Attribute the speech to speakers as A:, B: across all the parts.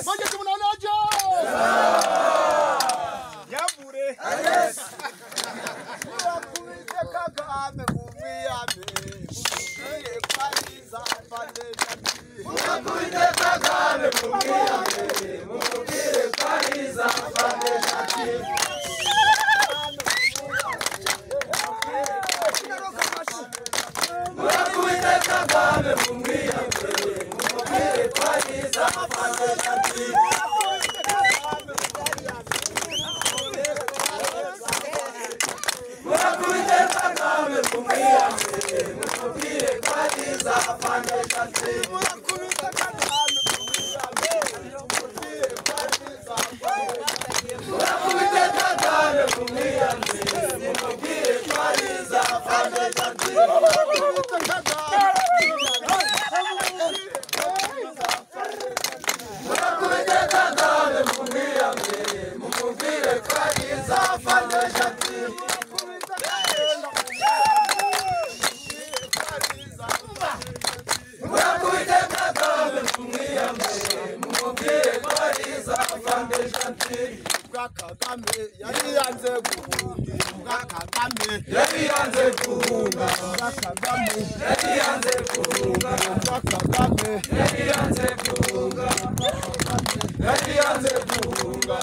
A: Magezi mnaonaje?
B: Yambure.
A: Kuitekaga amevumia ame. Yeye kwanza pande jamii. Bwa Kagame yari yanze guhunga. Bwa Kagame yari yanze guhunga. Bwa Kagame yari yanze guhunga. Bwa Kagame yari yanze guhunga. Bwa Kagame yari yanze guhunga.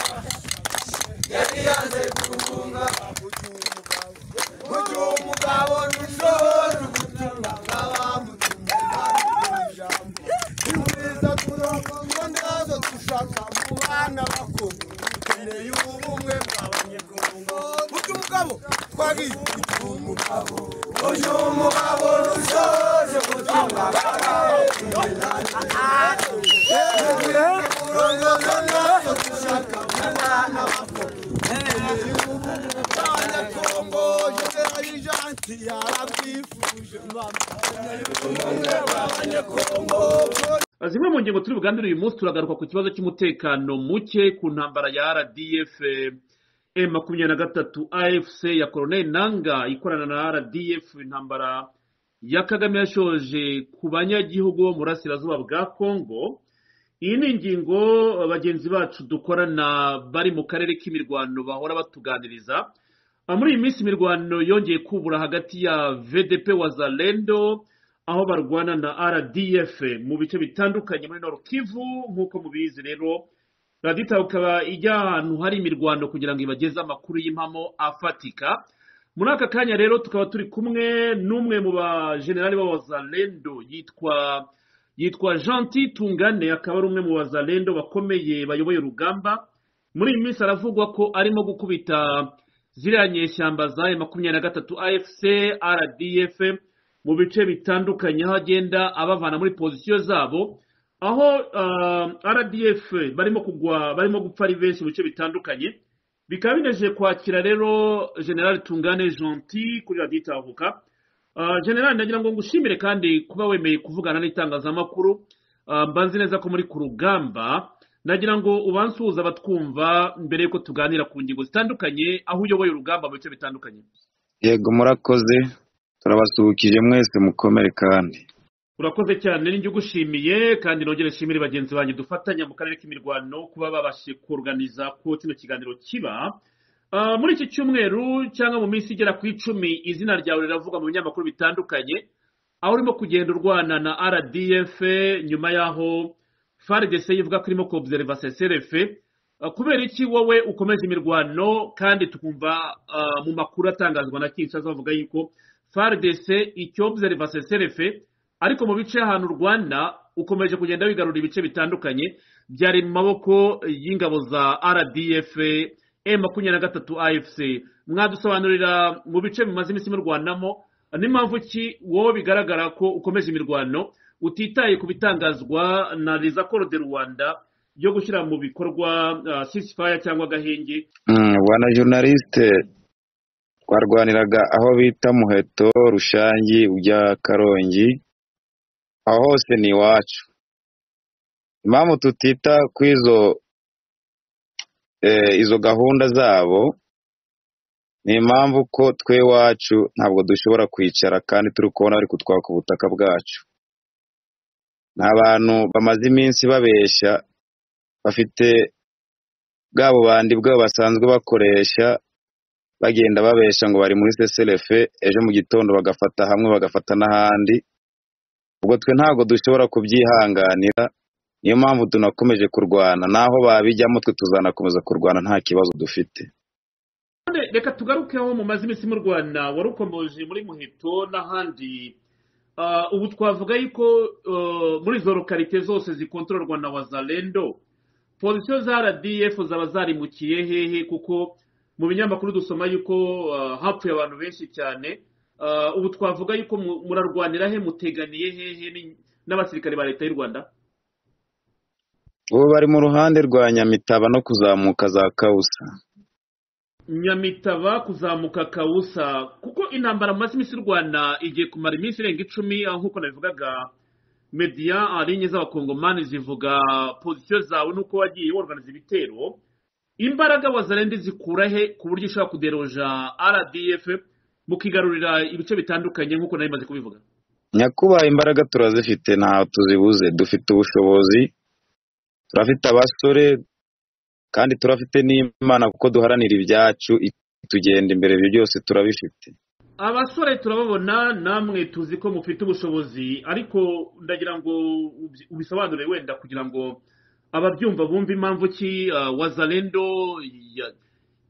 A: Yari yanze guhunga. Mu gihe umugabo n'ushobora ubutumwa bw'abamutumye ijambo. Ihuriza ku murongo ndazo dushaka mu bana bakuru. Dukeneye ubumwe bw'abanyekongo. Mu gihe umugabo twagiye kugira umugabo. Uyu mugabo n'ushobora ubutumwa bw'abanyekongo. Murongo ndazo dushaka mu bana bakuru. abanyekongo yera yijanti yarabyifuje umwe w'abanyekongo
C: zimwe mu ngingo turi buganire uyu munsi turagaruka ku kibazo cy'umutekano muke ku ntambara ya rdf e makumyabiri na gatatu afc ya koroneli nanga ikorana na rdf intambara ya kagame yashoje ku banyagihugu bo mu burasirazuba bwa kongo iyi ni ingingo bagenzi bacu dukorana bari mu karere k'imirwano bahora batuganiriza Ah, muri iyi minsi imirwano yongeye kubura hagati ya vdp wazalendo aho barwana na rdf mu bice bitandukanye muri nord kivu nk'uko mubizi rero radiyo itaha ikaba ijya ahantu hari imirwano kugira ngo ibageze amakuru y'impamo afatika muri aka kanya rero tukaba turi kumwe n'umwe mu bajenerali b'abazalendo yitwa yitwa gentil tungane akaba ari umwe mu bazalendo bakomeye bayoboye urugamba muri iyi minsi haravugwa ko arimo gukubita ziriya nyeshyamba za e makumyabiri na gatatu afc rdf mu bice bitandukanye aho agenda abavana muri pozisiyo zabo aho ah, rdf barimo kugwa barimo gupfa ari benshi mu bice bitandukanye bikaba binejeje kwakira rero general tungane gentil kuri radiyo itahuka Ah, general ndagira ngo ngushimire kandi kuba wemeye kuvugana n'itangazamakuru Ah, mbanzi neza ko muri ku rugamba nagira ngo ubansuhuze abatwumva mbere y'uko tuganira ku ngingo zitandukanye aho uyoboye urugamba mu bice bitandukanye
D: yego murakoze turabasuhukije mwese mukomere kandi
C: urakoze cyane ninjye ugushimiye kandi nongere nshimire bagenzi banjye dufatanya mu karere k'imirwano kuba babashije kuruganiza ko kino kiganiro kiba Ah, muri iki cyumweru cyangwa mu minsi igera ku icumi izina ryawe riravugwa mu binyamakuru bitandukanye aho urimo kugenda urwana na rdf nyuma y'aho faridese ivuga ko irimo kobuzereva seserefe Ah, kubera iki wowe ukomeje imirwano kandi tukumva ah, mu makuru atangazwa na kinshasa bavuga yuko faridese icyobuzereva seserefe ariko mu bice ahantu rwanda ukomeje kugenda wigarura ibice bitandukanye byari mu maboko y'ingabo za rdf e makumyabiri na gatatu afc mwadusobanurira mu bice bimaze iminsi murwanamo n'impamvu ki wowe bigaragara ko ukomeje imirwano utitaye ku bitangazwa na rizakoro de rwanda yo gushyira mu bikorwa sisifaya cyangwa agahenge
D: Mm, bwana journaliste twarwaniraga aho bita muheto rushangi ujya karongi aho hose ni iwacu impamvu tutita ku izo eh, izo gahunda zabo ni impamvu ko twe iwacu ntabwo dushobora kwicara kandi turi kubona bari kutwaka ubutaka bwacu ni abantu bamaze iminsi babeshya bafite bwa bubandi bwabo basanzwe bakoresha bagenda babesha ngo bari muri seselefe ejo mu gitondo bagafata hamwe bagafata n'ahandi ubwo twe ntabwo dushobora kubyihanganira niyo mpamvu tunakomeje kurwana naho babijyamo twe tuzanakomeza kurwana nta kibazo dufite
C: None reka tugarukeho mumaze iminsi mu rwanda wari ukomeje muri muheto n'ahandi Ah, ubu twavuga yuko eh, muri izo lokarite zose zikontororwa na wazalendo pozisiyo za rdf zaba zarimukiye hehe kuko mu binyamakuru dusoma yuko ah, hapfuye abantu benshi cyane Ah, ubu twavuga yuko mu- murarwanira he muteganiye hehe ni- n'abasirikare ba leta y'u rwanda
D: ubu bari mu ruhande rwa nyamitaba no kuzamuka za kawusa
C: nyamitaba kuzamuka kawusa kuko intambara mu mazi iminsi y'u rwanda igiye kumara iminsi irenga icumi aho nk'uko nabivugaga mediya ah, linye z'abakongomani zivuga pozisiyo zawe n'uko wagiye worganiza ibitero imbaraga wazarendi zikura he ku buryo ushobora kuderoja rdf mukigarurira ibice bitandukanye nk'uko nari maze kubivuga
D: nyakubahwa imbaraga turazifite ntaho tuzibuze dufite ubushobozi turafite abasore kandi turafite n'imana kuko duharanira ibyacu tugenda imbere ibyo byose turabifite
C: abasore turababona namwe tuzi ko mufite ubushobozi ariko ndagira ngo ubi- ubisobanure wenda kugira ngo ababyumva bumve impamvu ki ah, wazalendo ya-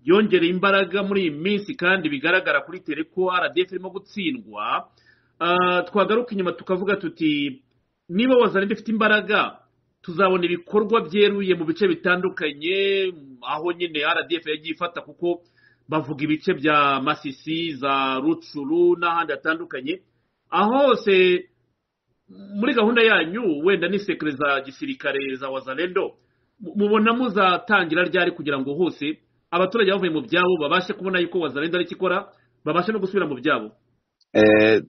C: yongereye imbaraga muri iyi minsi kandi bigaragara kuri tere ko rdf irimo gutsindwa Ah, twagaruka inyuma tukavuga tuti niba wazalendo ifite imbaraga tuzabona ibikorwa byeruye mu bice bitandukanye aho nyine rdf yagiye ifata kuko bavuga ibice bya masisi za rucuru n'ahandi hatandukanye aho hose muri gahunda yanyu wenda ni sekire za gisirikare za wazalendo mu- mubona muzatangira ryari kugira ngo hose abaturage bavuye mu byabo babashe kubona yuko wazalendo ari ikora babashe no gusubira mu byabo
D: Eh,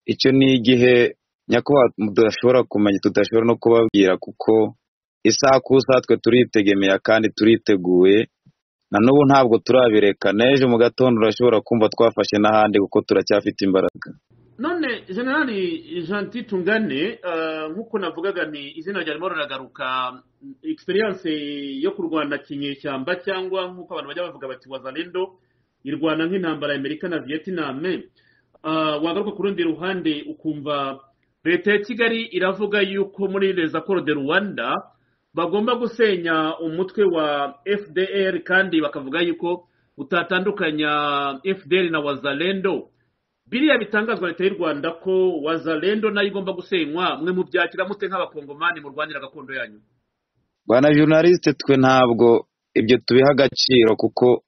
D: icyo ni igihe nyakubahwa tudashobora kumenya tudashobora no kubabwira kuko isaha ku isaha twe turitegemera kandi turiteguye na n'ubu ntabwo turabireka n'ejo mu gatondo urashobora kumva twafashe n'ahandi kuko turacyafite imbaraga
C: none generali janti tungane eh, nk'uko navugaga ni izina ryarimo riragaruka egisperiyanse yo kurwana kinyeshyamba cyangwa nk'uko abantu bajya bavuga bati wazalendo irwana nk'intambara ya amerika na vietnam Eh, wagaruka ku rundi ruhande ukumva leta ya kigali iravuga yuko muri les accords de rwanda bagomba gusenya umutwe wa fdr kandi bakavuga yuko utatandukanya fdr na wazalendo biriya bitangazwa leta y'u rwanda ko wazalendo nayo igomba gusenywa mwe mubyakira mute nk'abakongomani murwanira gakondo yanyu
D: bwana journaliste twe ntabwo ibyo tubiha agaciro kuko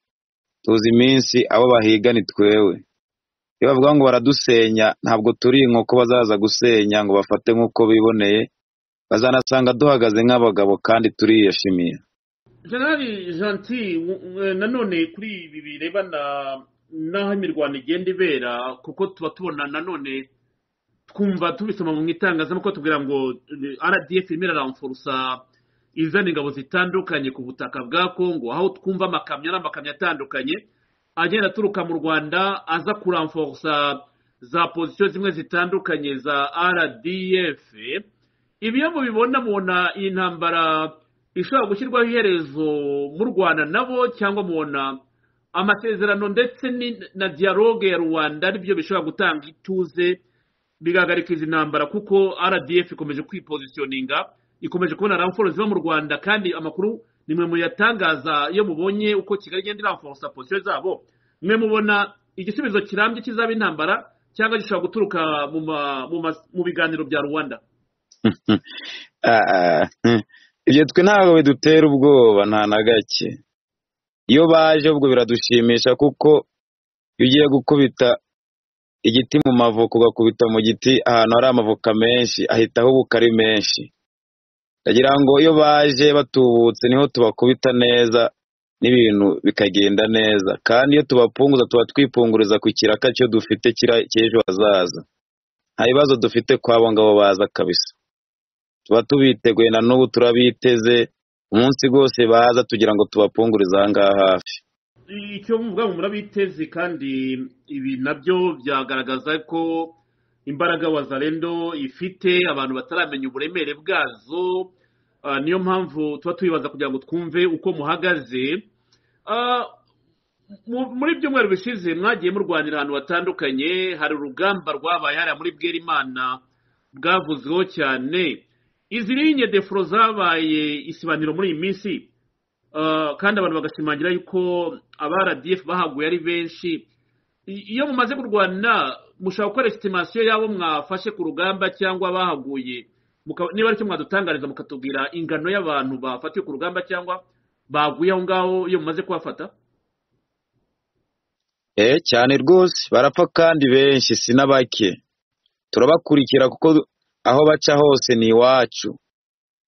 D: tuzi iminsi abo bahiga ni twewe iyo bavuga ngo baradusenya ntabwo turi inkoko bazaza gusenya ngo bafate nk'uko biboneye bazanasanga duhagaze nk'abagabo kandi turiyashimiye
C: generali janti w- w- nanone kuri ibi birebana n'aho imirwano igenda ibera kuko tuba tubona nanone twumva tubisoma mu itangazamakuru tubwira ngo eh, rdf irimo iraramfurusa izana ingabo zitandukanye ku butaka bwa kongo aho twumva amakamyo n'amakamyo atandukanye agenda aturuka mu rwanda aza kuramforusa za pozisiyo zimwe zitandukanye za rdf ibi iyo mubibona mubona iyi ntambara ishobora gushyirwaho iherezo mu rwanda nabo cyangwa mubona amasezerano ndetse ni- na dialogue ya rwanda aribyo bishobora gutanga ituze bigahagarika izi ntambara kuko rdf ikomeje kwipozisiyoninga ikomeje kubona ramforo ziba mu rwanda kandi amakuru nimwe muyatangaza iyo mubonye uko kigali igenda iramforosa pozisiyo zabo mwe mubona igisubizo kirambye kizaba intambara cyangwa gishobora guturuka mu ma- mu ma- mu biganiro bya rwanda
D: Ah, ah, hmm. ibyo twe ntabwo bidutera ubwoba nta na gake iyo baje ubwo biradushimisha kuko iyo ugiye gukubita igiti mu mavoka ugakubita mu giti ahantu hari amavoka menshi ahita ahubuka ari menshi ndagira ngo iyo baje batubutse niho tubakubita neza n'ibintu bikagenda neza kandi iyo tubapunguza tuba twipunguriza ku kiraka cyo dufite kira- cy'ejo hazaza nta bibazo dufite kwabo ngabo baza kabisa tuba tubiteguye na n'ubu turabiteze umunsi rwose baza tugira ngo tubapungurize aha ngaha hafi
C: icyo muvuga ngo murabiteze kandi ibi nabyo byagaragaza ko imbaraga wazarendo ifite abantu bataramenya uburemere bwazo Ah, niyo mpamvu tuba tubibaza kugira ngo twumve uko muhagaze Ah, mu- muri byumweru bishize mwagiye murwanira ahantu hatandukanye hari urugamba rwabaye hariya muri bwerimana bwavuzweho cyane izi linye defuro zabaye isibaniro muri iyi minsi Ah, kandi abantu bagashimangira yuko aba rdf bahaguye ari benshi I- iyo mumaze kurwana mushaka gukora esitimasiyo y'abo mwafashe ku rugamba cyangwa bahaguye Muka- niba aricyo mwadutangariza mukatubwira ingano y'abantu bafatiwe ku rugamba cyangwa baguye aho ngaho iyo mumaze kubafata
D: eh cyane rwose barapfa kandi benshi sinabake turabakurikira kuko aho baca hose ni iwacu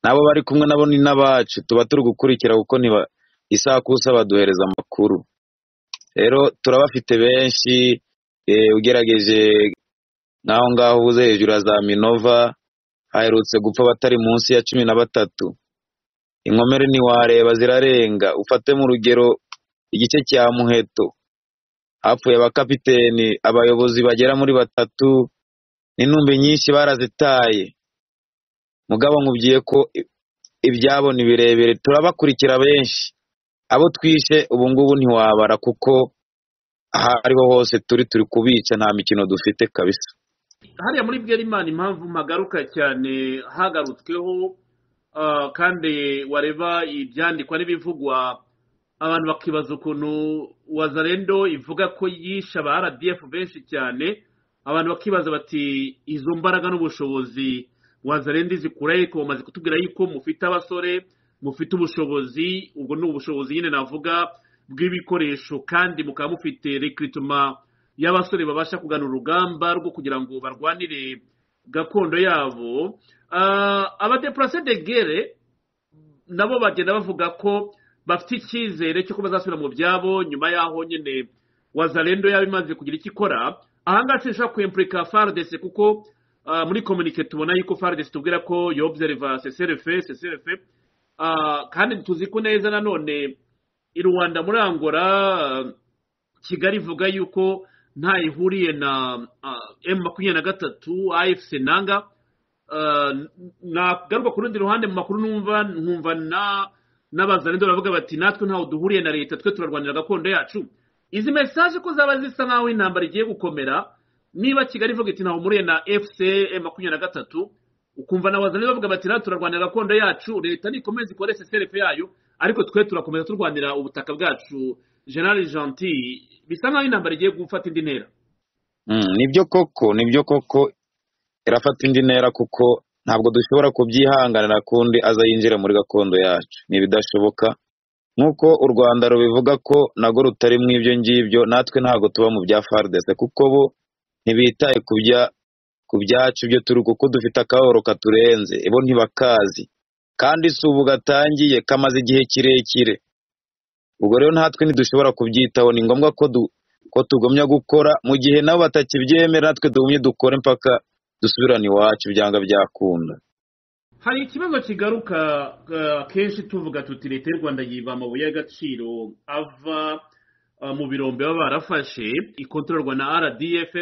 D: n'abo bari kumwe nabo ni n'abacu tuba turi gukurikira kuko niba isakusa baduhereza amakuru rero turabafite benshi eh, ugerageje nk'aho ngaho ubuze hejuru ya za minova haherutse gupfa abatari munsi ya cumi na batatu inkomere ntiwareba zirarenga ufate mu rugero igice cya muheto hapfuye abakapiteni abayobozi bagera muri batatu n'intumbi nyinshi barazitaye mugabo nkubwiye ko i- ibyabo ni birebire turabakurikira benshi abo twishe ubu ngubu ntiwabara kuko aho ariho hose turi turi kubica nta mikino dufite kabisa
C: hariya muri bwerimana impamvu mpagaruka cyane hagarutsweho ah, kandi wareba ibyandikwa n'ibivugwa abantu bakibaza ukuntu wazarendo ivuga ko yishe aba rdf benshi cyane abantu bakibaza bati izo mbaraga n'ubushobozi wazarendo zikurahe ko bamaze kutubwira yuko mufite abasore mufite ubushobozi ubwo ni ubushobozi nyine navuga bw'ibikoresho kandi mukaba mufite rekiritoma y'abasore babasha kugana urugamba rwo kugira ngo barwanire gakondo yabo Ah, abadeplase de gere nabo bagenda bavuga ko bafite icyizere cy'uko bazasubira mu byabo nyuma y'aho nyine wazarendo yaba imaze kugira icyo ikora ahangaha sinshobora kwempurika faridesi kuko ah, muri komunike tubona yuko faridesi tubwira ko yobzereva seserefe seserefe Ah, kandi tuzi ko neza nanone i rwanda muri angora ah, kigali ivuga yuko nta ihuriye na emu makumyabiri na gatatu afc nanga Ah, n- nagaruka ku rundi ruhande mu makuru numva nkumva na n'abazarendo baravuga bati natwe ntaho duhuriye na leta twe turarwanira gakondo yacu izi mesaje ko zaba zisa nk'aho intambara igiye gukomera niba kigali ivuga iti ntaho muriye na fc emu makumyabiri na gatatu ukumva na wazarendo bavuga bati natwe turarwanira gakondo yacu leta nikomeze ikore seserefe yayo ariko twe turakomeza turwanira ubutaka bwacu general gentil bisa nk'aho intambara igiye gufata indi ntera
D: Mm, nibyo koko nibyo koko irafata indi ntera kuko ntabwo dushobora kubyihanganira kundi aza yinjira muri gakondo yacu ni ibidashoboka nk'uko u rwanda rubivuga ko nago rutari mu ibyo ngibyo natwe ntabwo tuba mu bya faridese kuko bo ntibitaye ku bya ku byacu byo turi kuko dufite akahoro katurenze bo ntibakazi kandi si ubu gatangiye kamaze igihe kirekire ubwo rero natwe ntidushobora kubyitaho ni ngombwa ko du, ko tugumya gukora mu gihe nabo batakibyemera natwe tugumye dukore mpaka dusubirane iwacu byanga byakunda
C: hari ikibazo kigaruka eh, akenshi tuvuga tuti leta y'u rwanda yiba amabuye y'agaciro ava eh, mu birombe baba barafashe ikontororwa na rdf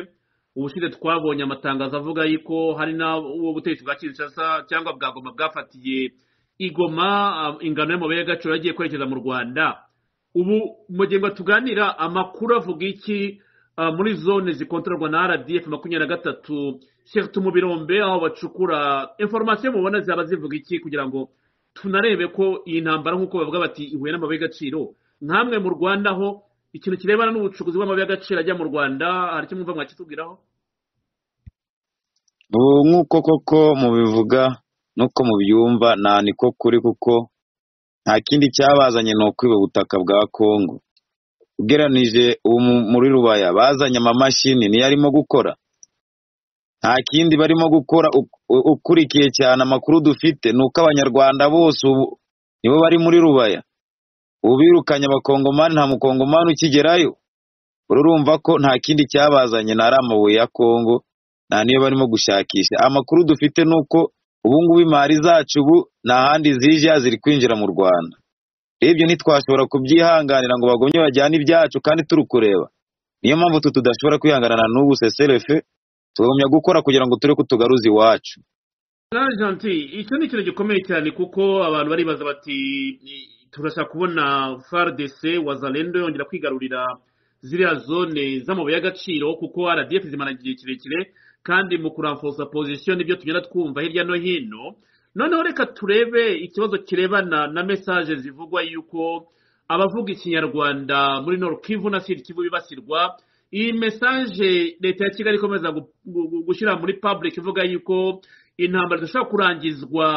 C: ubushize twabonye amatangazo avuga yuko hari n'uwo butegetsi bwa kinshasa cyangwa bwa goma bwafatiye igoma eh, ingano y'amabuye y'agaciro yagiye kwerekeza mu rwanda ubu mu gihe ngo tuganira amakuru avuga iki ah, muri zone zikontororwa na rdf makumyabiri na gatatu shektu mu birombe aho bacukura inforomasiyo mubona zaba zivuga iki kugira ngo tunarebe ko iyi ntambara nk'uko bavuga bati ihuye n'amabuye y'agaciro nkamwe mu rwanda ho ikintu kirebana n'ubucukuzi bw'amabuye y'agaciro ajya mu rwanda hari icyo mwumva mwakitubwiraho
D: ubu nk'uko koko mubivuga n'uko mubyumva nta niko kuri kuko nta kindi cyabazanye ni ukwiba ubutaka bwa kongo ugeranije ubu mu- muri rubaya bazanye amamashini niyo arimo gukora nta kindi barimo gukora u- u- ukurikiye cyane amakuru dufite ni uko abanyarwanda bose ubu nibo bari muri rubaya ubu birukanye abakongomani nta mukongomani ukigerayo urumva ko nta kindi cyabazanye ni ari amabuye ya kongo nta niyo barimo gushakisha amakuru dufite ni uko ubu ngubu imari zacu ubu nta handi zije ziri kwinjira mu rwanda ibyo ntitwashobora kubyihanganira ngo bagumye bajyane ibyacu kandi turi kureba niyo mpamvu tu tudashobora kwihanganana n'ubu seserefe tugumya gukora kugira ngo turi kutugaruza iwacu
C: Jean Gentil icyo ni ikintu gikomeye cyane kuko abantu baribaza bati turashaka kubona FARDC wazalendo yongera kwigarurira ziriya zone z'amabuye y'agaciro kuko RDF zimara igihe kirekire kandi mu kuramfosa pozisiyo nibyo tugenda twumva hirya no hino noneho reka turebe ikibazo kirebana na mesaje zivugwa yuko abavuga ikinyarwanda muri Nord Kivu na Sud Kivu bibasirwa iyi mesaje leta ya kigali ikomeza gu- gu- gu- gushyira muri public ivuga yuko intambara idashobora kurangizwa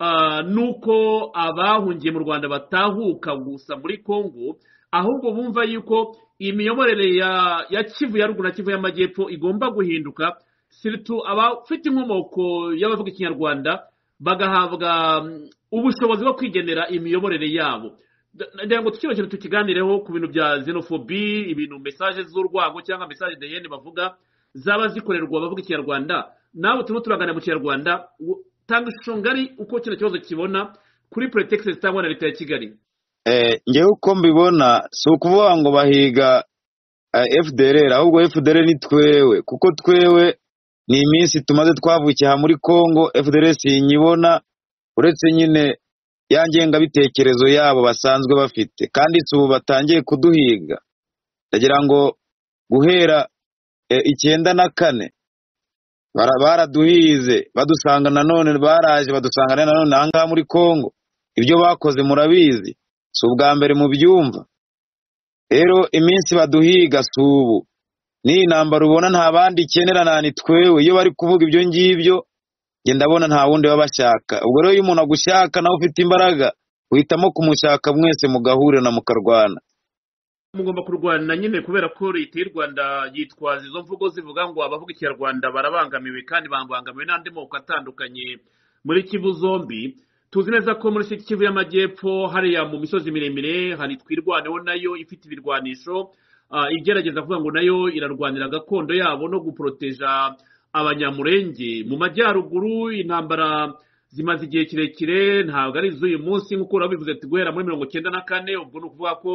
C: ah, nuko abahungiye mu rwanda batahuka gusa muri congo ahubwo bumva yuko imiyoborere ya ya kivu ya ruguru na kivu y'amajyepfo igomba guhinduka siritu abafite inkomoko y'abavuga ikinyarwanda bagahabwa mm, ubushobozi bwo kwigenera imiyoborere yabo ndagira ngo tukino kintu tukiganireho ku bintu bya xenophobie ibintu mesaje z'urwango cyangwa mesaje dayene bavuga zaba zikorerwa abavuga ikinyarwanda nawe turimo turaganira mu kinyarwanda wo- tanga ishusho ngari uko kino kibazo kibona kuri pretext zitangwa na leta ya kigali
D: Eh, njyewe uko mbibona si ukuvuga ngo bahiga eh, FDLR ahubwo FDLR ni twewe kuko twewe ni iminsi tumaze twavukiye aha muri Congo FDLR sinyibona uretse nyine ya ngengabitekerezo yabo basanzwe bafite kandi si ubu batangiye kuduhiga ndagira ngo guhera eh, icyenda na kane bara- baraduhize badusanga nanone baraje badusangana nanone aha ngaha muri Congo ibyo bakoze murabizi si ubwa mbere mu byumva rero iminsi baduhiga si ubu n'iyi ntambara ubona nta bandi ikenera nta ni twewe iyo bari kuvuga ibyo ngibyo njye ndabona nta wundi baba bashaka ubwo rero iyo umuntu agushaka nawe ufite imbaraga uhitamo kumushaka mwese mugahurira na mukarwana
C: mugomba kurwana nyine kubera ko leta y'u rwanda yitwaza izo mvugo zivuga ngo abavuga ikinyarwanda barabangamiwe kandi babangamiwe n'andi moko atandukanye muri kivu zombi tuzi neza ko muri kivu y'amajyepfo hariya mu misozi miremire hari twirwaneho nayo ifite ibirwanisho ah, igerageza kuvuga ngo nayo irarwanira gakondo yabo no guporoteja abanyamurenge mu majyaruguru intambara zimaze igihe kirekire ntabwo ari iz'uyu munsi nk'uko urabivuze ati guhera muri mirongo icyenda na kane ubwo ni ukuvuga ko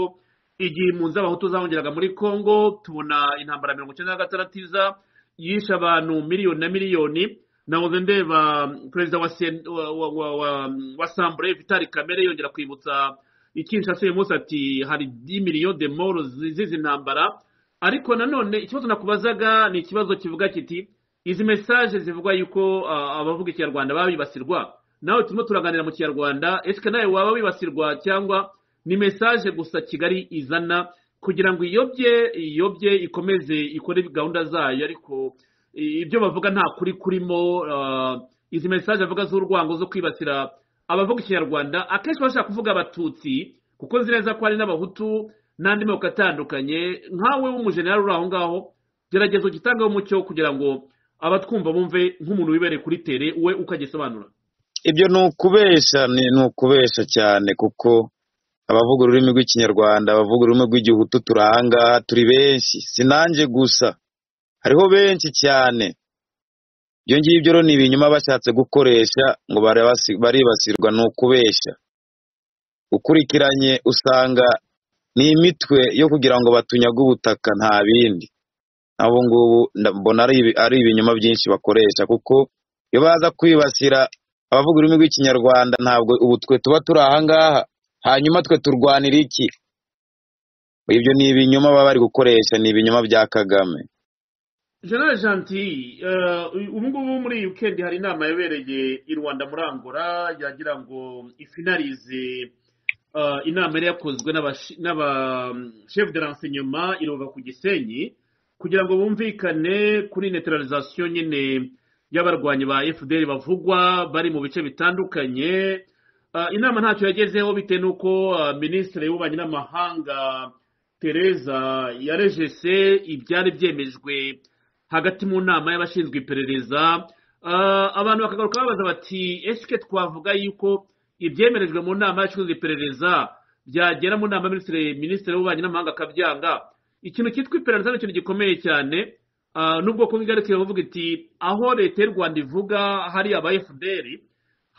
C: igihe impunzi z'abahutu zahungeraga muri congo tubona intambara ya mirongo icyenda na gatandatu iza yishe abantu miliyoni na miliyoni nahoze ndeba mm, perezida wa, sen, wa, wa, wa, wa, wa sambure vitali kamere yongera kwibutsa ikinshasa uyu munsi ati hari 10 miliyo de moro zizi intambara ariko nanone ikibazo nakubazaga ni ikibazo kivuga kiti izi mesaje zivuga yuko ah, abavuga ikinyarwanda baba bibasirwa nawe turimo turaganira mu kinyarwanda ese nawe waba wibasirwa cyangwa ni mesaje gusa kigali izana kugira ngo iyobye iyobye ikomeze ikore gahunda zayo ariko i- ibyo bavuga nta kuri kurimo ah, izi mesaje avuga z'urwango zo kwibasira abavuga ikinyarwanda akenshi bashaka kuvuga abatutsi kuko nzi neza ko hari n'abahutu n'andi moko atandukanye nkawe w'umujenerali uri aho ngaho gerageza ugitangeho umucyo kugira ngo abatwumva bumve nk'umuntu wibereye kuri tere we uko agisobanura
D: ibyo ni ukubesha ni ni ukubesha cyane kuko abavuga ururimi rw'ikinyarwanda abavuga ururimi rw'igihutu turi aha ngaha turi benshi si nanjye gusa hariho benshi cyane ibyo ngibyo rero ni ibinyoma bashatse gukoresha ngo barabasi- baribasirwa ni ukubeshya ukurikiranye usanga ni imitwe yo kugira ngo batunyage ubutaka nta bindi nabo ngubu nda- mbona ari ibi- ari ibinyoma byinshi bakoresha kuko iyo baza kwibasira abavuga ururimi rw'ikinyarwanda ntabwo ubu twe tuba turi aha ngaha hanyuma twe turwanira iki ibyo ni ibinyoma baba bari gukoresha ni ibinyoma bya kagame
C: general gentil ubu ngubu muri iyi weekend hari inama yabereye i rwanda muri angola yagira ngo ifinarize eh, inama yari yakozwe n'abashi- n'aba mm, chef de renseignement iruva ku gisenyi kugira ngo bumvikane kuri neutralisation nyine y'abarwanyi ba fdr bavugwa bari mu bice bitandukanye Eh, inama ntacyo yagezeho bitewe n'uko eh, minisitiri y'ububanyi n'amahanga tereza yarejese ibyari byemejwe hagati mu nama y'abashinzwe iperereza Ah, abantu bakagaruka babaza bati ese twavuga yuko ibyemerejwe mu nama y'abashinzwe iperereza byagera mu nama minisitiri minisitiri w'ububanyi n'amahanga akabyanga ikintu cyitwa iperereza ni ikintu gikomeye cyane Ah, nubwo ku ngaruka iravuga iti aho leta y'u rwanda ivuga hari aba fdr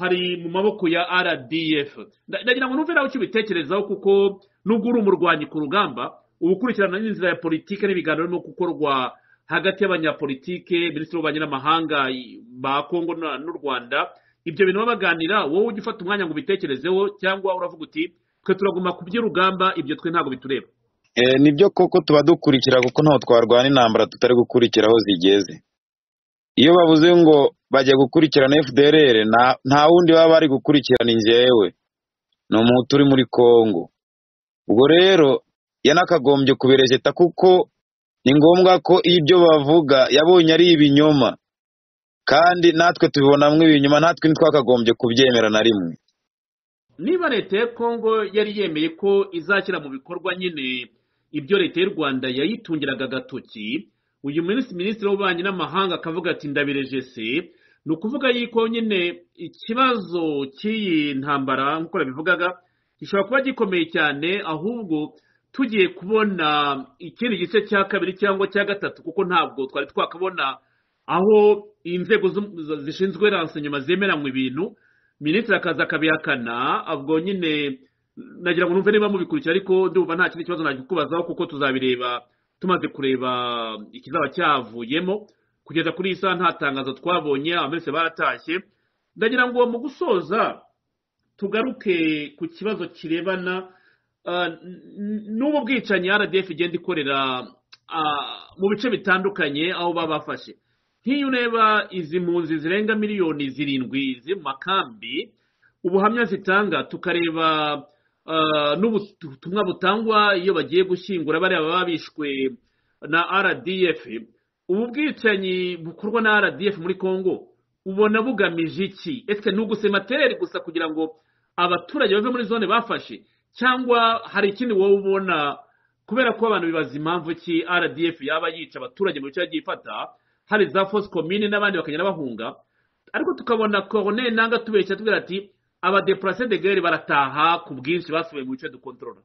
C: hari mu maboko ya rdf Nda- ndagira ngo numve nawe icyo ubitekerezaho kuko nubwo uri umurwanyi ku rugamba uba ukurikirana n'inzira ya politiki n'ibiganiro birimo gukorwa hagati y'abanyapolitike minisitiri w'ububanyi n'amahanga i- ba kongo na- n'u rwanda ibyo bintu baba baganira wowe ujya ufata umwanya ngo ubitekerezeho cyangwa uravuga uti twe turaguma ku by'urugamba ibyo twe ntabwo bitureba
D: Eh, nibyo koko tuba dukurikira kuko ntaho twarwana intambara tutari gukurikira aho zigeze iyo bavuze ngo bajya gukurikirana fdrr nta- nta wundi baba bari gukurikirana njyewe ni umuhutu uri muri congo ubwo rero yanakagombye kuberejeta kuko ni ngombwa ko ibyo bavuga yabonye ari ibinyoma kandi natwe tubibonamo ibinyoma natwe ntitwakagombye kubyemera na rimwe
C: niba leta ya kongo yari yemeye ko izashyira mu bikorwa nyine ibyo leta y'u rwanda yayitungiraga agatoki uyu minsi minisitiri w'ububanyi n'amahanga akavuga ati ndabireje se ni ukuvuga yuko nyine ikibazo cy'iyi ntambara nk'uko yabivugaga gishobora kuba gikomeye cyane ahubwo tugiye kubona ikindi gice cya kabiri cyangwa cya gatatu kuko ntabwo twari twakabona aho inzego z'um- z- zishinzwe ransonyoma zemeranywa ibintu minisitiri akaza akabihakana ubwo nyine nagira ngo numve niba mubikurikira ariko ndumva nta kindi kibazo najya kukubazaho kuko tuzabireba tumaze kureba ikizaba cyavuyemo kugeza kuri iyi saha nta tangazo twabonye abamese baratashye ndagira ngo mu gusoza tugaruke ku kibazo kirebana ah, n- n'ubu bwicanyi rdf igenda ikorera ah, mu bice bitandukanye aho baba bafashe nk'iyo ureba izi mpunzi zirenga miliyoni zirindwi ziri mu makambi ubuhamya zitanga tukareba ah, n'ubutumwa butangwa iyo bagiye gushyingura bariya baba bishwe na rdf ubu bwicanyi bukorwa na rdf muri congo ubona bugamije iki ese ni ugusema tereri gusa kugira ngo abaturage bave muri zone bafashe cyangwa hari ikindi wowe ubona kubera ko abantu bibaza impamvu ki rdf yaba yica abaturage mu bice yagiye ifata hari za fosi komine n'abandi bakagenda bahunga ariko tukabona korone nanga tubeshya tubwira ati abadeporase de gere barataha ku bwinshi basubiye mu bice dukontorora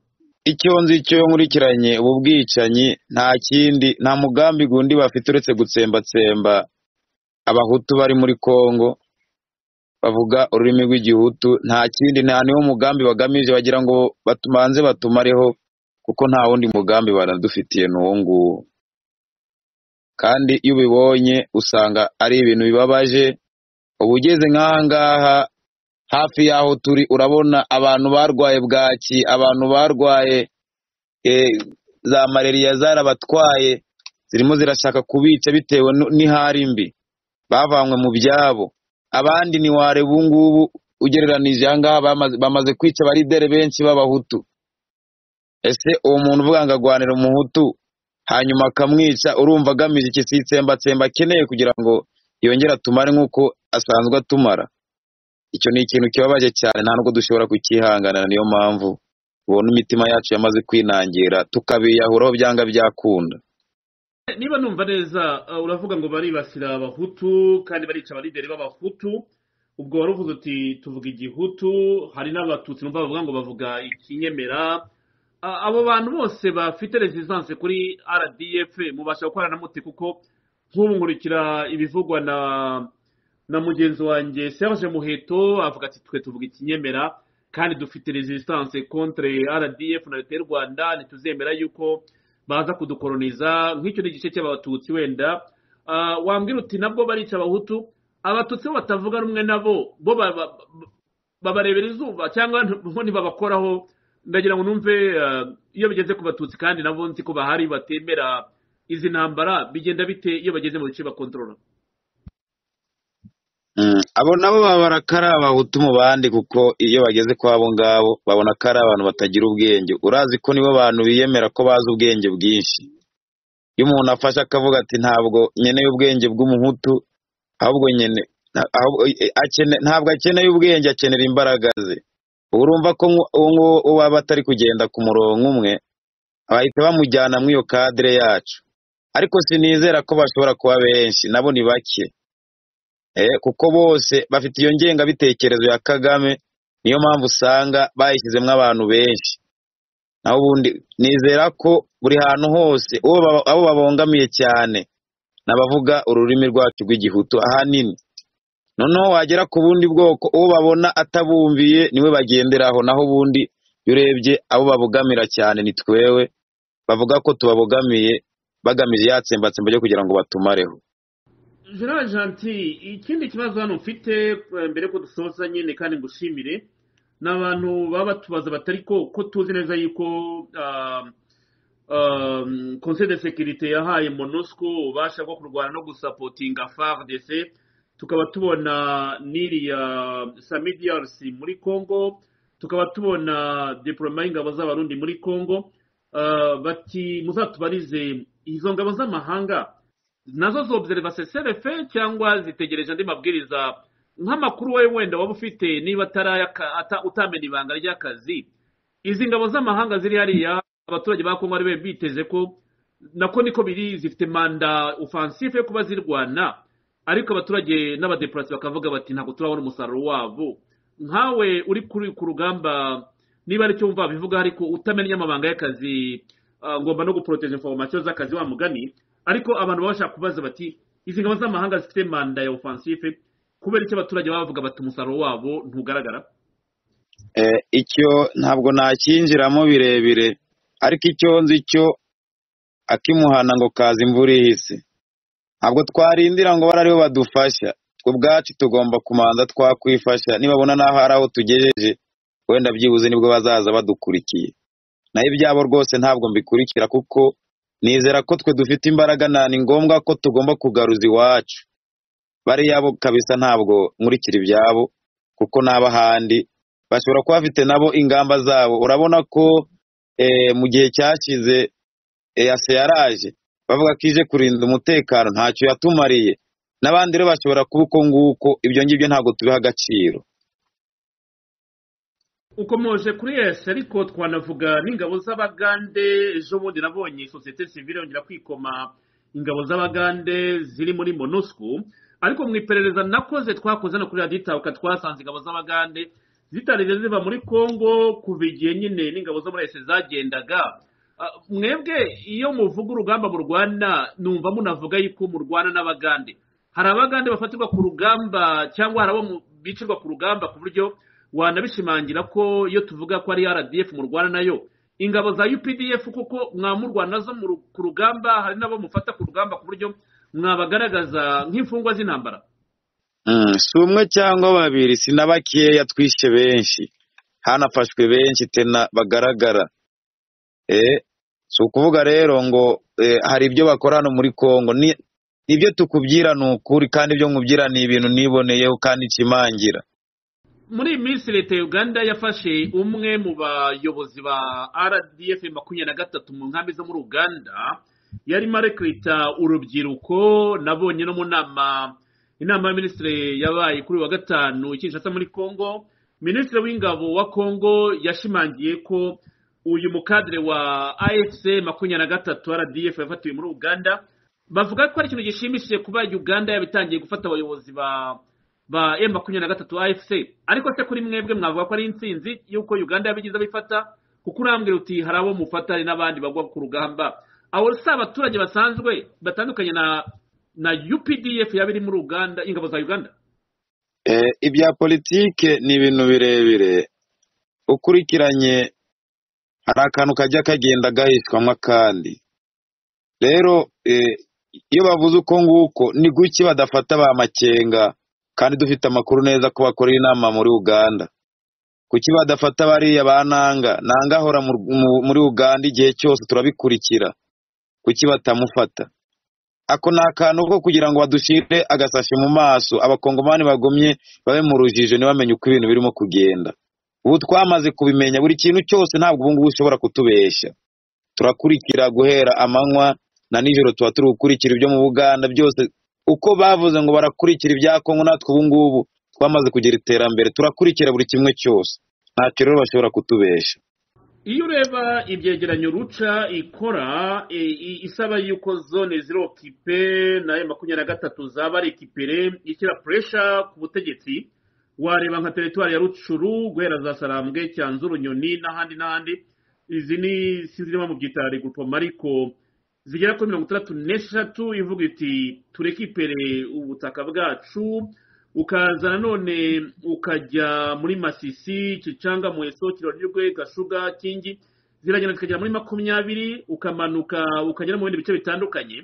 D: icyo nzi cyo nkurikiranye ubu bwicanyi nta kindi nta mugambi gundi bafite uretse gutsembatsemba abahutu bari muri congo bavuga ururimi rw'igihutu nta kindi nta niwo mugambi bagamije bagira ngo batumanze batumareho kuko nta wundi mugambi baradufitiye n'uwo nguwo kandi iyo ubibonye usanga ari ibintu bibabaje uba ugeze nk'aha ngaha hafi y'aho turi urabona abantu barwaye bwaki abantu barwaye eh, za malariya zarabatwaye zirimo zirashaka kubica bitewe nu- n'ihari mbi bavanywe mu byabo abandi ni ware ubu ngubu ugereranije aha ngaha bamaze- bamaze kwica abaridere benshi b'abahutu ese uwo muntu uvuga ngo agwanira umuhutu hanyuma akamwica urumva agamije iki si itsembatsemba akeneye kugira ngo yongere atumare nk'uko asanzwe atumara icyo ni ikintu kibabaje cyane nta nubwo dushobora kukihanganira niyo mpamvu ubona imitima yacu yamaze kwinangira tukabiyahuraho byanga byakunda
C: niba numva neza uh, uravuga ngo baribasira abahutu kandi barica abarideri b'abahutu ubwo wari uvuze uti tuvuga igihutu hari n'abatutsi numva bavuga ngo bavuga ikinyemera Ah, abo bantu bose bafite resistance kuri rdf mubasha gukorana mute kuko nk'ubu nkurikira ibivugwa na na mugenzi wanjye serge muheto avuga ati twe tuvuga ikinyemera kandi dufite resistance contre rdf na leta y'u rwanda ntituzemera yuko baza kudukoroniza nk'icyo ni igice cy'abatutsi wenda Ah, wambwira uti nabwo barica abahutu abatutsi bo batavuga rumwe nabo bo ba- ba- babarebera izuba cyangwa nabo ntibabakoraho ndagira ngo numve eh, iyo bigeze ku batutsi kandi nabo nzi ko bahari batemera izi ntambara bigenda bite iyo bageze mu bice bakontorora
D: Mm, abo nabo baba barakara abahutu mu bandi kuko iyo bageze kwabo ngabo babona ko ari abantu batagira ubwenge urazi ko nibo bantu biyemera ko bazi ubwenge bwinshi iyo umuntu afashe akavuga ati ntabwo nkeneye ubwenge bw'umuhutu ahubwo nyene na- ahubwo- eh, akene- ntabwo akeneye ubwenge akenera imbaraga ze uba urumva ko nku- uwo nguwo waba atari kugenda ku murongo umwe bahita bamujyana muri iyo kadire yacu ariko sinizera ko bashobora kuba benshi nabo ni bake Eh, kuko bose bafite iyo ngengabitekerezo ya kagame niyo mpamvu usanga bayishyizemo abantu benshi naho ubundi nizera ko buri hantu hose uwo baba- abo babangamiye cyane ni abavuga ururimi rwacu rw'igihutu ahanini noneho wagera ku bundi bwoko uwo babona atabumviye niwe bagenderaho naho ubundi iyo urebye abo babogamira cyane ni twewe bavuga ko tubabogamiye bagamije yatsembatsemba ryo kugira ngo batumareho
C: gerard janti ikindi kibazo hano mfite eh, mbere ko dusoza nyine kandi ngushimire ni abantu baba batubaza batari ko ko tuzi neza yuko ah, ah, conseil de securite yahaye monusco ububasha bwo kurwana no gusapotinga fardc tukaba tubona n'iriya samidiyarisi muri congo tukaba tubona diporoma y'ingabo z'abarundi muri congo Ah, bati muzatubarize izo ngabo z'amahanga nazo zobserva seserefe cyangwa zitegereje andi mabwiriza nk'amakuru wowe wenda waba ufite niba atarayaka- ata- utamenya ibanga ry'akazi izi ngabo z'amahanga ziri hariya abaturage ba kongo ari be biteze ko nako niko biri zifite manda ofansife yo kuba zirwana ariko abaturage n'abadeporasi bakavuga bati ntabwo turabona umusaruro wabo nkawe uri kuri ku rugamba niba aricyo wumva bivuga ariko utamenya amabanga y'akazi ah, ngomba no guporoteza informasiyo z'akazi wa mugani ariko abantu baba bashaka kubaza bati izi ngabo z'amahanga zifite manda ya ofansife kubera icyo abaturage baba bavuga bati umusaruro wabo ntugaragara
D: Eh, icyo ntabwo nakinjiramo birebire ariko icyo nzi cyo akimuhana ngo kaza imvura ihise ntabwo twarindira ngo bari aribo badufasha twe ubwacu tugomba kumanza twakwifasha nibabona n'aho hari aho tugejeje wenda byibuze nibwo bazaza badukurikiye naho ibyabo rwose ntabwo mbikurikira kuko nizera ko twe dufite imbaraga na ni ngombwa ko tugomba kugaruza iwacu bariya bo kabisa ntabwo nkurikira ibyabo kuko n'abo ahandi bashobora kuba bafite nabo ingamba zabo urabona ko eh, mu gihe cyashize eyase yaraje bavuga ko ije kurinda umutekano ntacyo yatumariye n'abandi rero bashobora kuba uko nguko ibyo ngibyo ntabwo tubiha agaciro
C: ukomeje kuri yesi ariko twanavuga n'ingabo z'abagande ejo bundi nabonye sosiyete sivile yongera kwikoma ingabo z'abagande ziri muri monusco ariko mu iperereza nakoze twakoze hano kuri radiyo itabuka twasanze ingabo z'abagande zitarigeze ziva muri congo kuva igihe nyine n'ingabo zo muri ese zagendaga Ah, mwebwe iyo muvuga urugamba murwana numva munavuga yuko murwana n'abagande hari abagande bafatirwa ku rugamba cyangwa hari abo mu- bicirwa ku rugamba ku buryo wanabishimangira ko iyo tuvuga ko ari rdf murwana nayo ingabo za updf kuko mwamurwana nazo mu ru- ku rugamba hari n'abo mufata ku rugamba ku buryo mwabagaragaza nk'imfungwa z'intambara
D: Mm, si umwe cyangwa babiri si na bakeya twishe benshi hanafashwe benshi tena bagaragara eh si ukuvuga rero ngo eh, hari ibyo bakora hano muri Kongo ni ibyo tukubwira ni ukuri kandi ibyo nkubwira ni ibintu niboneyeho kandi nshimangira
C: muri iyi minsi leta ya uganda yafashe umwe mu bayobozi ba rdf makumyabiri na gatatu mu nkambi zo muri uganda yarimo arekwita urubyiruko nabonye no mu nama inama ya minisitiri yabaye kuri uyu wa gatanu i kinshasa muri congo minisitiri w'ingabo wa congo yashimangiye ko uyu mukadire wa afc makumyabiri na gatatu rdf yafatiwe muri uganda bavuga ko ari ikintu gishimishije kuba uganda yabitangiye gufata abayobozi ba ba M makumyabiri na gatatu AFC ariko se kuri mwebwe mwavuga ko ari intsinzi y'uko Uganda yabigize abifata kuko urambwira uti hari abo mufatari n'abandi bagwa ku rugamba abo si abaturage basanzwe batandukanye na na UPDF yaba iri muri Uganda ingabo za Uganda
D: Eh, ibya politike ni ibintu birebire ukurikiranye hari akantu kajya kagenda gahishwamo akandi rero eh, iyo bavuze uko nguko ni guke badafata ba makenga kandi dufite amakuru neza ko bakorera inama muri uganda kuki badafata bariya ba nanga nanga ahora mu- mu- muri uganda igihe cyose turabikurikira kuki batamufata ako ni akantu ko kugira ngo badushire agasashi mu maso abakongomani bagumye babe mu rujijo ntibamenye uko ibintu birimo kugenda ubu twamaze kubimenya buri kintu cyose ntabwo ubungubu ushobora kutubeshya turakurikira guhera amanywa na nijoro tuba turi gukurikira ibyo mu buganda byose uko bavuze ngo barakurikira ibya kongo natwe ubungubu twamaze kugira iterambere turakurikira buri kimwe cyose ntacyo rero bashobora kutubeshya
C: iyo ureba ibyegeranyo ruca ikora e, i- isaba yuko zone zirokipe nayo makumyabiri na gatatu zaba ari ekipere ishyira puresha ku butegetsi wareba nka teritwari ya rucuru guhera za sarambwe cyanzu runyoni n'ahandi n'ahandi izi ni sinzi niba mubyita regroupement ariko zigera kuri mirongo itandatu n'eshatu ivuga iti turekipere ubutaka bwacu ukaza nanone ukajya muri masisi kicanga muheso kironirwe gashuga kingi ziragenda zikagera muri makumyabiri ukamanuka ukagera mu bindi bice bitandukanye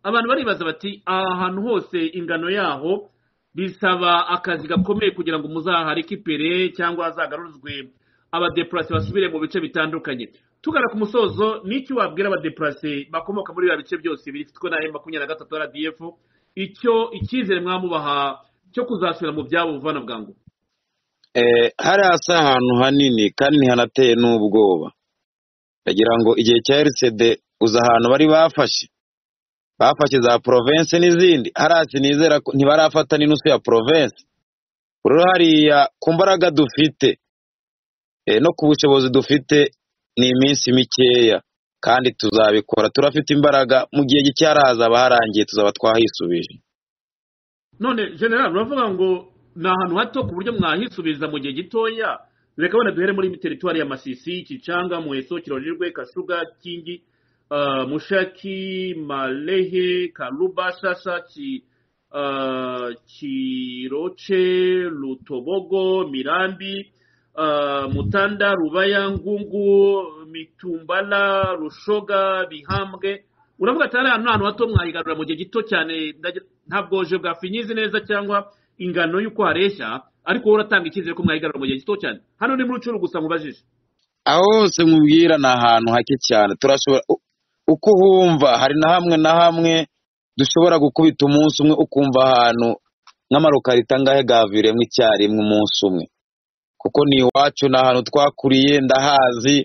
C: abantu baribaza bati aha hantu hose ingano yaho bisaba akazi gakomeye kugira ngo muzaharikipere cyangwa hazagarurwe abadeparase basubire mu bice bitandukanye tugana ku musozo n'icyo wabwira abadeparase bakomoka muri biriya bice byose bifitwe na m makumyabiri na gatatu rdf icyo icyizere mwamubaha cyo kuzasubira mu byabo buvana bwangu
D: Eh, hari hasi ahantu hanini kandi ntihanateye n'ubwoba ndagira ngo igihe cya erisede uzi ahantu bari bafashe bafashe za porovensi n'izindi hasi nizera ko ntibarafata n'inusu ya porovensi rero hariya ku mbaraga dufite eh, no ku bushobozi dufite ni iminsi mikeya kandi tuzabikora turafite imbaraga mu gihe gike harazaba harangiye tuzaba twahisubije
C: none general uravuga ngo ni ahantu hato ku buryo mwahisubiza mu gihe gitoya reka wenda duhere muri teritwari ya masisi kicanga muheso kironirwe kasuga kingi ah, mushaki malehe karuba sasa ki ah, kiroce rutobogo mirambi ah, mutanda rubaya ngungu mitumbala rushoga bihambwe uravuga ati hariya ni ahantu hato mwayigarura mu gihe gito cyane ndagira- ntabwo je bwafinyizi neza cyangwa ingano y'uko hareshya ariko wowe uratanga icyizere ko mwayigarura mu gihe gito cyane hano ni muri rucuru gusa mubajije
D: aho hose nkubwira ni ahantu hake cyane turashobora u- uko uhumva hari na hamwe na hamwe dushobora gukubita umunsi umwe ukumva ahantu nk'amarukarita ngahe gaviremo icyarimwe umunsi umwe kuko ni iwacu ni ahantu twakuriye ndahazi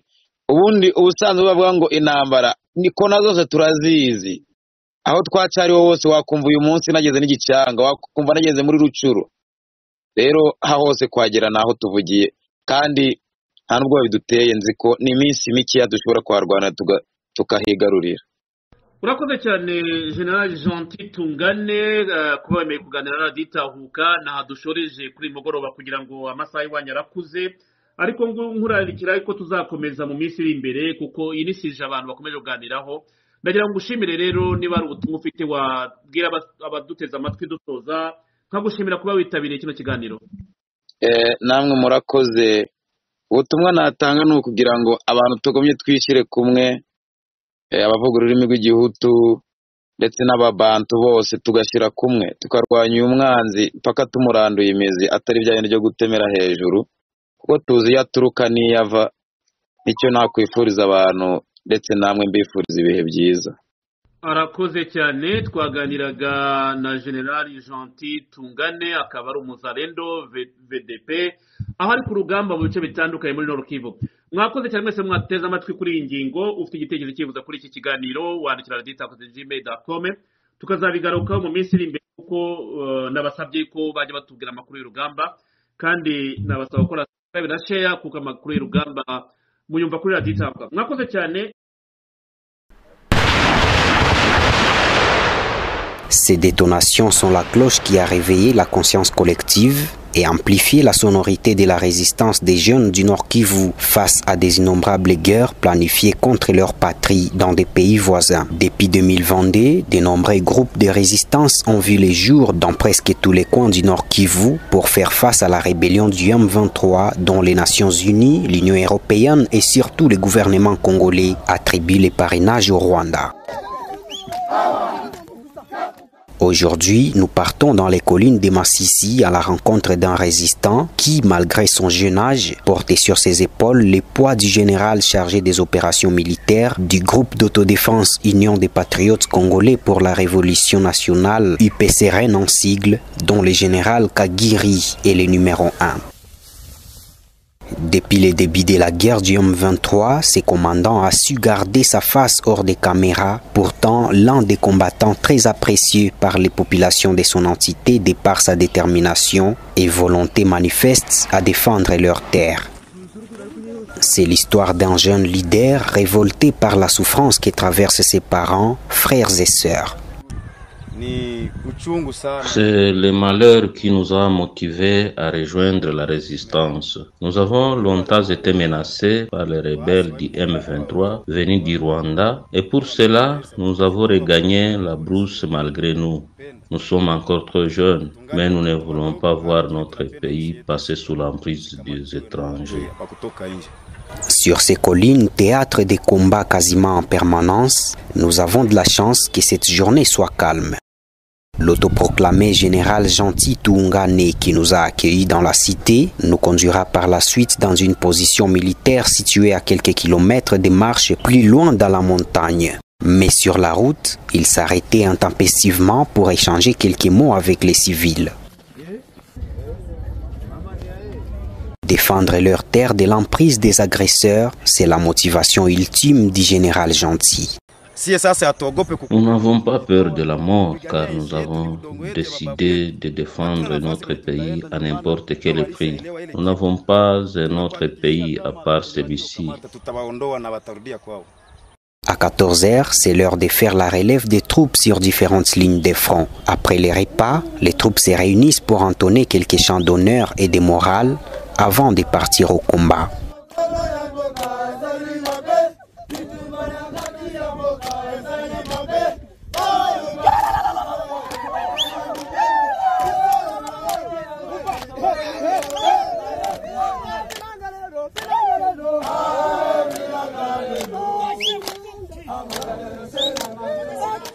D: ubundi ubusanzwe bavuga ngo intambara ni kona zose turazizi aho twaca ari ho hose wakumva uyu munsi nageze n'igicanga wakumva nageze muri rucuru rero aha hose kuhagera ni aho tuvugiye kandi nta n'ubwoba biduteye nzi ko ni iminsi mikeya dushobora kuharwana tuga- tukahigarurira
C: urakoze cyane general gentil tungane eh, kuba wemeye kuganira na radiyo itahuka ntaha dushoreje kuri uyu mugoroba kugira ngo amasaha y'iwanyu arakuze ariko ngu- nkurarikira ko tuzakomeza mu minsi iri imbere kuko iyi ni sije abantu bakomeje kuganiraho ndagira ngo ngushimire rero niba ari ubutumwa ufite wabwira aba- abaduteze amatwi dusoza nkagushimira kuba witabiriye kino kiganiro
D: Eh, namwe murakoze ubutumwa natanga ni ukugira ngo abantu tugumye twishyire kumwe eh, abavuga ururimi rw'igihutu ndetse n'ababantu bose tugashyira kumwe tukarwanya uyu mwanzi mpaka tumuranduye imizi atari bya bindi byo gutemera hejuru kuko tuzi iyo aturuka n'iyo ava nicyo nakwifuriza abantu ndetse namwe mbifuriza ibihe byiza
C: arakoze cyane twaganiraga na generali gentil tungane akaba ari umuzarendo V- vdp aho ari ku rugamba mu bice bitandukanye muri nord kivu mwakoze cyane mwese mwateze amatwi kuri iyi ngingo ufite igitekerezo cyifuza kuri iki kiganiro wandikira raditakoze gmail kome tukazabigarukaho mu minsi iri imbere kuko eh, nabasabye ko bajya batubwira amakuru y'urugamba kandi nabasaba gukora subscribe na share kuko amakuru y'urugamba muyumva kuri radiyo itabwa mwakoze cyane
B: Ces détonations sont la cloche qui a réveillé la conscience collective et amplifié la sonorité de la résistance des jeunes du Nord Kivu face à des innombrables guerres planifiées contre leur patrie dans des pays voisins. Depuis 2022, de nombreux groupes de résistance ont vu les jours dans presque tous les coins du Nord Kivu pour faire face à la rébellion du M23 dont les Nations Unies, l'Union européenne et surtout le gouvernement congolais attribuent le parrainage au Rwanda. Aujourd'hui, nous partons dans les collines de Massissi à la rencontre d'un résistant qui, malgré son jeune âge, portait sur ses épaules les poids du général chargé des opérations militaires du groupe d'autodéfense Union des patriotes congolais pour la révolution nationale UPCRN en sigle, dont le général Kagiri est le numéro 1. Depuis le début de la guerre du M23, ses commandants a su garder sa face hors des caméras, pourtant l'un des combattants très apprécié par les populations de son entité de par sa détermination et volonté manifeste à défendre leurs terres. C'est l'histoire d'un jeune leader révolté par la souffrance que traversent ses parents, frères et sœurs.
E: ni uchungu sana.
F: C'est le malheur qui nous a motivés à rejoindre la résistance. Nous avons longtemps été menacés par les rebelles du M23 venus du Rwanda et pour cela, nous avons regagné la brousse malgré nous. Nous sommes encore trop jeunes, mais nous ne voulons pas voir notre pays passer sous l'emprise des étrangers.
E: Kwa kutoka nje.
B: Sur ces collines, théâtre des combats quasiment en permanence, nous avons de la chance que cette journée soit calme. L'autoproclamé général Gentil Toungane qui nous a accueillis dans la cité nous conduira par la suite dans une position militaire située à quelques kilomètres des marches plus loin dans la montagne. Mais sur la route, il s'arrêtait intempestivement pour échanger quelques mots avec les civils. Défendre leur terre de l'emprise des agresseurs, c'est la motivation ultime du général Gentil.
E: Siye sasa hatuogope ku-
F: Nous n'avons pas peur de la mort car nous avons décidé de défendre notre pays à n'importe quel prix. Nous n'avons pas un autre pays à part celui-ci.
E: tutawaondoa na watarudia kwao.
B: À 14h, c'est l'heure de faire la relève des troupes sur différentes lignes de front. Après les repas, les troupes se réunissent pour entonner quelques chants d'honneur et de morale avant de partir au combat.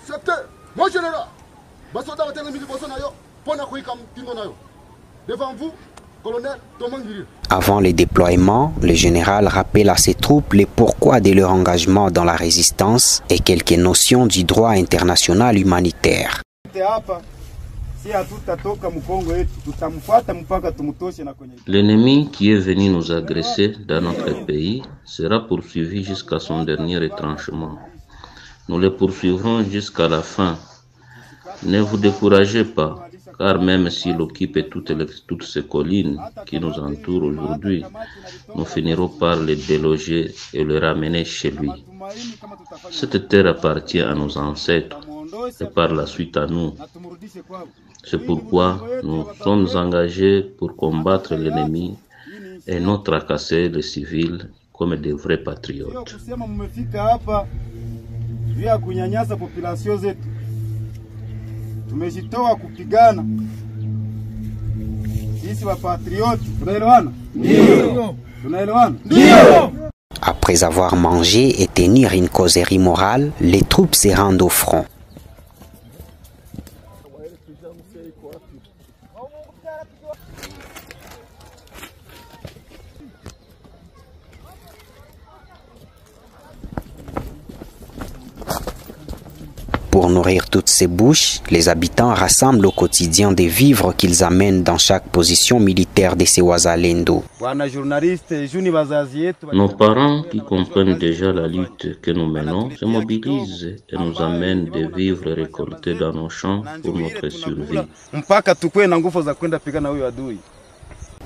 G: Septembre, mon général, basoda batanga mili boso na yo mpo na koyika mitindo na yo devant vous colonel tomangiri
B: Avant le déploiement, le général rappelle à ses troupes les pourquoi de leur engagement dans la résistance et quelques notions du droit international humanitaire.
E: Wote hapa si hatutatoka mkongo yetu, tutamfuata mpaka tumtoshe na kwenye
F: L'ennemi qui est venu nous agresser dans notre pays sera poursuivi jusqu'à son dernier retranchement. Nous le poursuivrons jusqu'à la fin. Ne vous découragez pas, car même s'il occupe toutes, les- toutes ces collines qui nous entourent aujourd'hui, nous finirons par le déloger et le ramener chez lui.
E: tumaini kama tutafanya
F: Cette terre appartient à nos ancêtres et
E: muondoshe
F: par la suite à nous.
E: na tumrudishe kwao.
F: C'est pourquoi nous sommes engagés pour combattre l'ennemi et non tracasser les civils comme des vrais
E: Sio
F: patriotes.
E: kusema mmefika hapa juu ya kunyanyasa populasio zetu. Tumejitoa kupigana sisi wapatrioti. Tunaelewana? Ndio. Tunaelewana?
B: Après avoir mangé et tenir une causerie morale, les troupes se rendent au front. Pour nourrir toutes ces bouches, les habitants rassemblent au quotidien des vivres qu'ils amènent dans chaque position militaire de ces Wazalendo.
E: Bwana journaliste, juu ni wazazi yetu
F: Nos parents, qui comprennent déjà la lutte que nous menons, se mobilisent et nous amènent des vivres récoltés dans nos champs
E: Na
F: pour
E: njoo ile
F: notre
E: tunakula
F: survie.
E: mpaka tukuwe na nguvu za kwenda pigana huyo adui.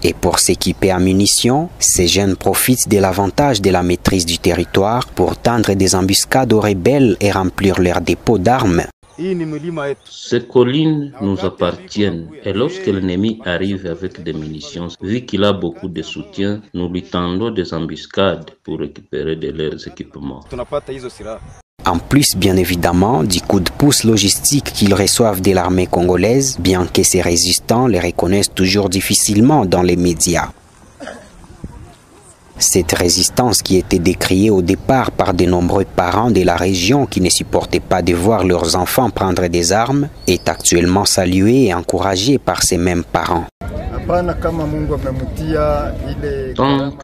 B: Et pour s'équiper en munitions, ces jeunes profitent de l'avantage de la maîtrise du territoire pour tendre des embuscades aux rebelles et remplir leurs dépôts d'armes.
E: Hii ni milima yetu.
F: Ces collines nous appartiennent et lorsque l'ennemi arrive avec des munitions, vu qu'il a beaucoup de soutien, nous lui tendons des embuscades pour récupérer de leurs équipements.
E: Tunapata hizo silaha.
B: En plus, bien évidemment, du coup de pouce logistique qu'ils reçoivent de l'armée congolaise, bien que ces résistants les reconnaissent toujours difficilement dans les médias. Cette résistance qui était décriée au départ par de nombreux parents de la région qui ne supportaient pas de voir leurs enfants prendre des armes est actuellement saluée et encouragée par ces mêmes parents.
G: hapana kama mungu amemtia ile
F: Tant